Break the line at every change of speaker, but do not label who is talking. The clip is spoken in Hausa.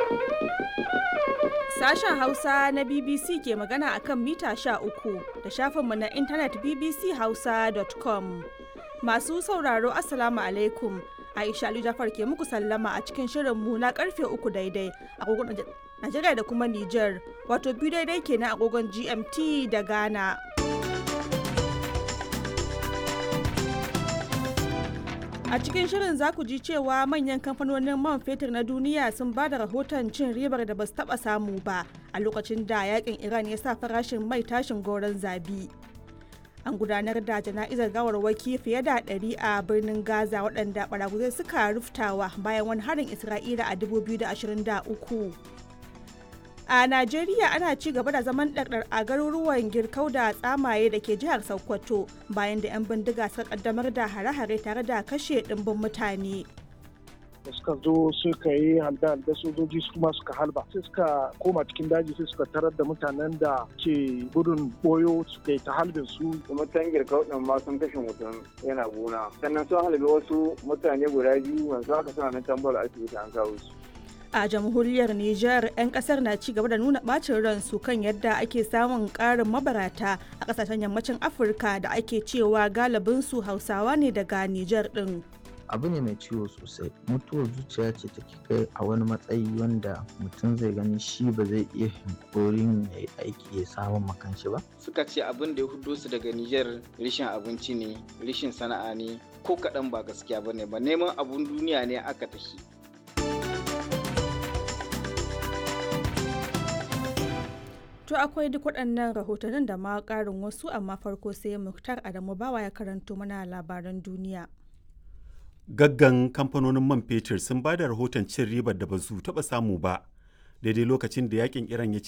Sashen Hausa na BBC ke magana a kan mita 13 da shafinmu na intanet bbchausa.com. Masu sauraro Assalamu alaikum. Aisha Ali Jafar ke muku sallama a cikin shirinmu na karfe uku daidai agogon Najeriya da kuma Nijar, wato biyu daidai kenan agogon GMT da Ghana. A cikin shirin za ku ji cewa manyan kamfanonin man fetur na duniya sun ba da rahoton cin ribar da ba su taba samu ba a lokacin da yakin Iran ya sa farashin mai tashin goron zabi. An gudanar da jana'izar gawarwaki fiye da ɗari a birnin Gaza waɗanda ɓaraguzai suka ruftawa bayan wani harin Isra'ila a 2023. A Najeriya ana ci gaba da zaman ɗarɗar a garuruwan girkau da tsamaye da ke jihar Sokoto bayan da 'yan bindiga suka kaddamar da hare-hare tare da kashe ɗimbin mutane.
da suka zo suka yi halda da sojoji su kuma suka halba sai suka koma cikin daji sai suka tarar da mutanen da ke gudun boyo suka yi ta halbin su
mutan girkau din ma sun kashe mutum yana gona sannan sun halbe wasu mutane guda biyu yanzu haka suna nan tambar asibiti an kawo su
a jamhuriyar Nijar 'yan kasar na ci gaba da nuna bacin ransu kan yadda ake samun karin mabarata a kasashen yammacin Afirka da ake cewa galibinsu Hausawa ne daga Nijar din.
abu ne mai ciwo sosai mutuwar zuciya ce take kai a wani matsayi wanda mutum zai gani shi ba zai iya hankorin ya yi aiki ya samun makanshi ba
suka ce abin da ya hudo su daga Nijar rishin abinci ne rishin sana'a ne ko kaɗan ba gaskiya ba ne ba neman abun duniya ne aka tafi
To akwai duk waɗannan rahotannin da ma ƙarin wasu amma farko sai Muktar Adamu Bawa ya karanto mana labaran duniya.
Gaggan kamfanonin man fetur sun ba da rahoton cin ribar da ba su taɓa samu ba daidai lokacin da yakin Iran ya